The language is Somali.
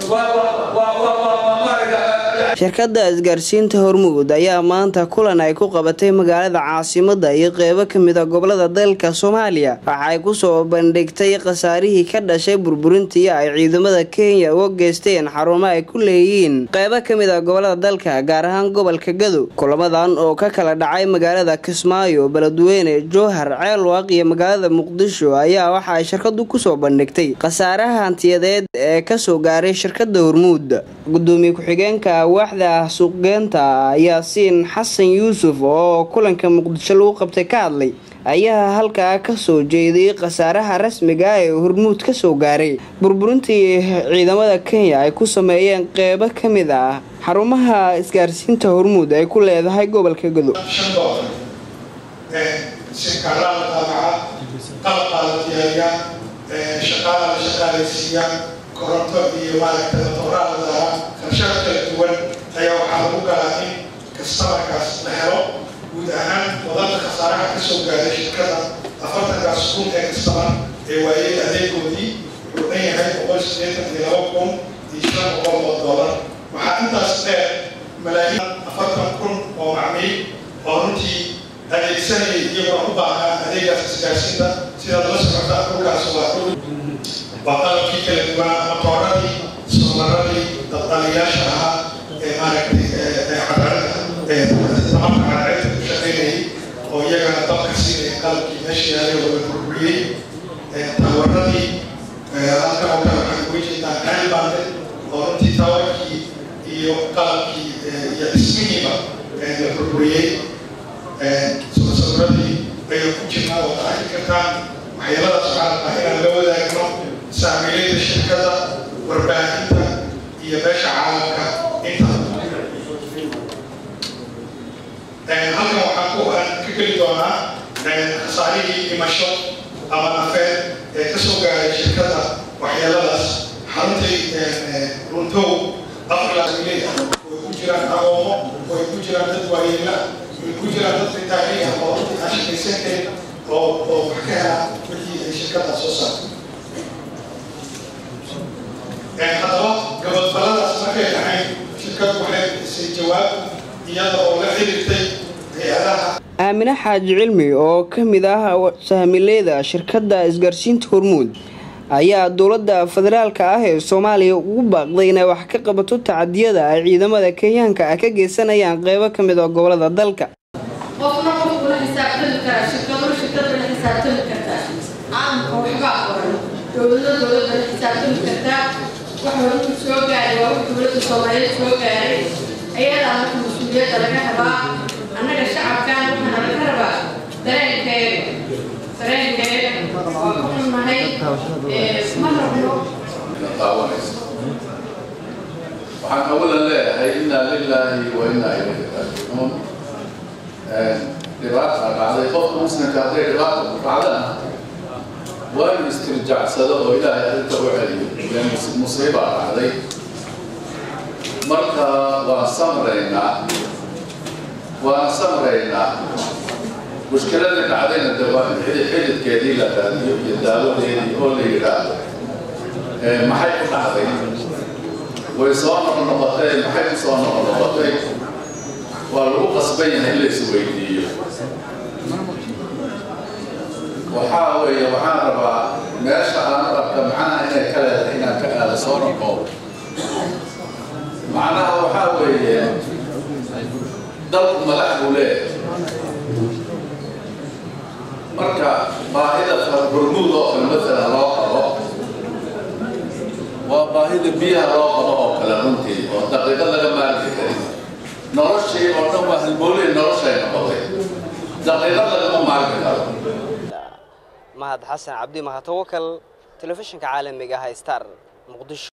shirkadda isgaarsiinta hormuud ayaa maanta kulan ay ku qabatay magaalada caasimada iyo qeybo kamid a gobolada dalka soomaaliya waxa ay kusoo bandhigtay khasaarihii ka dhashay burburintii ay ciidamada kenya uga geysteen xarumo ay ku leeyihiin qeybo kamid a gobolada dalka gaar ahaan gobolka gadow kulamadan oo ka kala dhacay magaalada kismaayo beledweyne jowhar ceelwaaq iyo magaalada muqdisho ayaa waxa ay shirkadu kusoo bandhigtay khasaaraha hantiyadeed ee kasoo gaaray shirkada hormuud gudoomiye ku-xigeenka waaxda suuqgeenta yaasiin xasan yuusuf oo kulanka muqdisho lagu qabtay ka hadlay ayaa halkaa kasoo jeediyey khasaaraha rasmiga ee hormuud kasoo gaaray burburintii ciidamada kenya ay ku sameeyeen qeybo kamid ah xarumaha isgaarsiinta hormuud ay ku leedahay gobolka godob koronto iyo maaragtay dooraa la daraa qarshaad kala duwan ayaa waxaa lagu galaa in kastamarkaas la helo guud ahaan wadada khasaaraha kasoo gaaray shirkada afartankaas kun ee kastamar ee waayey adeegoodii wuxuu dhan yahay boqol sideetan iyo laba kun iyo shan boqol oo doolar waxaa intaas dheer malaayiin afartan kun oo macmiil oo runtii adeegsanayay iyagoo u baahnaa adeegaas isgaarsiinta sidaad la socota dhulkaas waa dhul waa qalabkii kala duwanaa matooradii soomaradii dabdaliyaasha ahaa ee maaragtay tamarka cadceedda ku shaqaynayay oo iyagana dabka siinaya qalabkii meesha yaalay oo la burburiyey tawaradii halkan oo kale waxaan uga jeedaa ceelbande oo runtii tawarkii iyo qalabkii iyo dhismihiiba la burburiyey sawiradii ayay ku jirnaa oo arki kartaan waxyaaladaas waxaa rabaa inaan la wadaagno saamiilayda shirkada warbaahinta iyo beesha caalamka inta halkan waxaan ku ka geli doonaa khasaarihii dhimasho ama nafeed ee kasoo gaaray shirkada waxyeeladaas xaruntay runtow afrilaamiley way ku jiraan agoomo way ku jiraan dad waayeela way ku jiraan dad ritaanay ah oo runtii aan shaqaysan karin oo oo wax ka hela wixii ay shirkada soo saartay haddaba gabadbaladaas markay dhahayn shirkadu waxay bixisay jawaab iyada oo la xiriirtay hay-adaha aamine xaaji cilmi oo ka mid ah sahmileeda shirkadda isgaarsiinta hormuud ayaa dowladda federaalka ah ee soomaaliya ugu baaqday inay wax ka qabato tacadiyada ay ciidamada kenyaanka ah ka geysanayaan qeybo ka mid oo gobolada dalka qofna qofku la xisaabtami karaa shirkado shirkada la xisaabtami kartaa caalamka waxbaa qoran dowlado dowlada la xisaabtami kartaa wax horumar soo gaaray waa wax dowladda soomaaliyeed soo gaaray ayadaa marka mas-uuliyadda laga rabaa annaga shacabkan waxaana laga rabaa dareenkeeda dareenkeeda waa ku xunnahay ma rabno waxaan awalan leeyahay inaa lilaahi wa inaa ilayhi raajicuun dhibaata dhacday qofka muslimka hadday dhibaata ku dhacdana waa inu istirjacsado oo ilaahay arrinta u celiyo ilan musiibaa dhacday marka waan samraynaa waan samraynaa mushkiladii dhacdayna de waa in xididkeedii la raadiyo iyo daawadeedii oo la yidhaahdo maxay ku dhacday way soo noqnoqotay maxay ku soo noqnoqotay waa lagu qasban yahay in la isweydiiyo waxaa weeye waxaan rabaa meesha aan rabka macnaha inay ka leedahay inaan ka aado soo noqo macnaha waxaa weeye dalku madax buu leeyahay marka baahida hormuud oo kale matala loo qabo waa baahida biyaha loo qabo oo kale runtii oo daqiiqad laga maarmi karin noloshii oo dhan waa halboolihii noloshay noqotay daqiiqad lagama maarmi karo mahad xasan cabdi mahatawakal telefishinka caalamiga ah star muqdisho